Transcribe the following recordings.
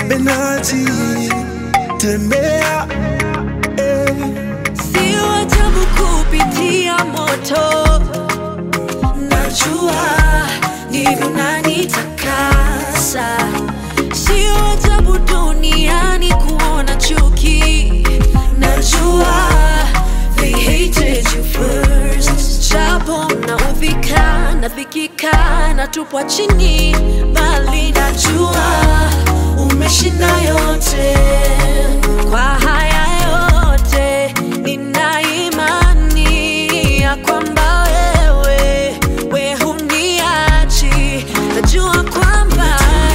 Benaji, tembea eh. Sio ajabu kupitia moto, najua ndivyo nanitakasa. Sio ajabu duniani kuona chuki, najua they hated you first. Japo naudhika, nadhikika, natupwa chini, bali najua umeshinda yote. Kwa haya yote nina imani ya kwamba wewe we huniachi, najua kwamba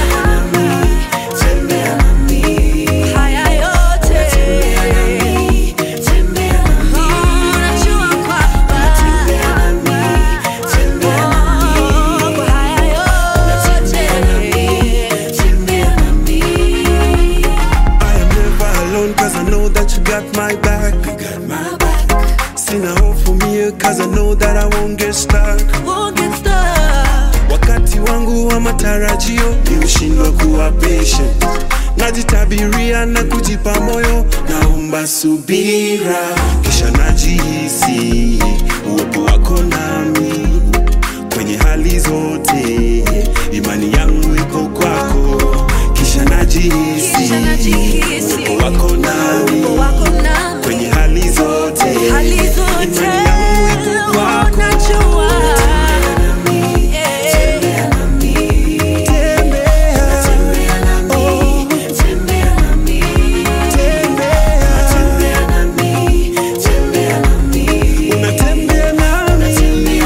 haya yote Oh, najua kwamba Oh, kwa haya yote I am never alone cause I know that you got my back. my back Sina hofu mie cause I know that I won't get stuck. won't get stuck. Wakati wangu wa matarajio nimeshindwa kuwa patient, najitabiria na kujipa moyo, naomba subira, kisha najihisi uwepo wako nami kwenye hali zote, imani yangu iko kwako, kisha najihisi Kisha najihisi uwepo wako nami uwepo wako nami kwenye hali zote, hali zote imani yangu iko kwako. najua Unatembea nami,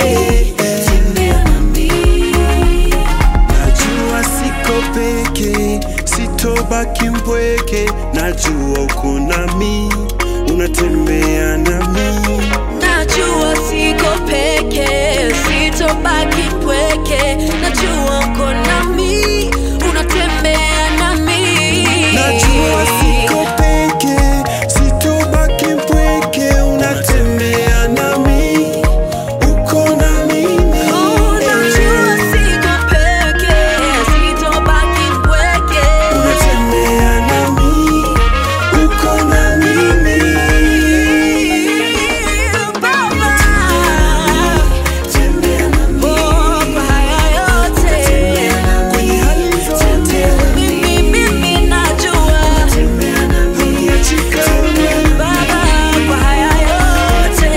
najua siko peke, sitobaki mpweke, najua uko nami, unatembea nami. najua siko peke sitobaki mpweke najua uko nami unatembea nami Najua siko peke, sitobaki mpweke, unatembea nami, uko na mimi. Oh, najua siko peke sitobaki mpweke Unatembea nami, uko na mimi. Baba. Tembea nami, Oh, kwa haya yote kwenye hali zote, mimi mimi najua huniachi kamwe. Baba, kwa haya yote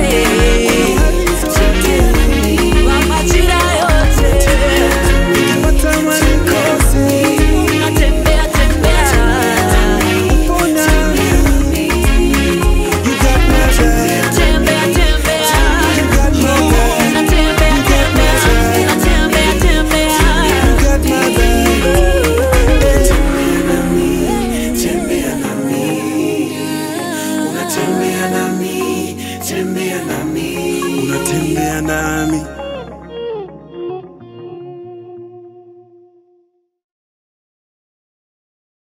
kwa majira yote Nikipata manikose, natembea tembea upo nami. You got my back, tembea tembea you got my back, natembea tembea natembea tembea you got my back. Tembea nami, unatembea nami, tembea nami, unatembea nami.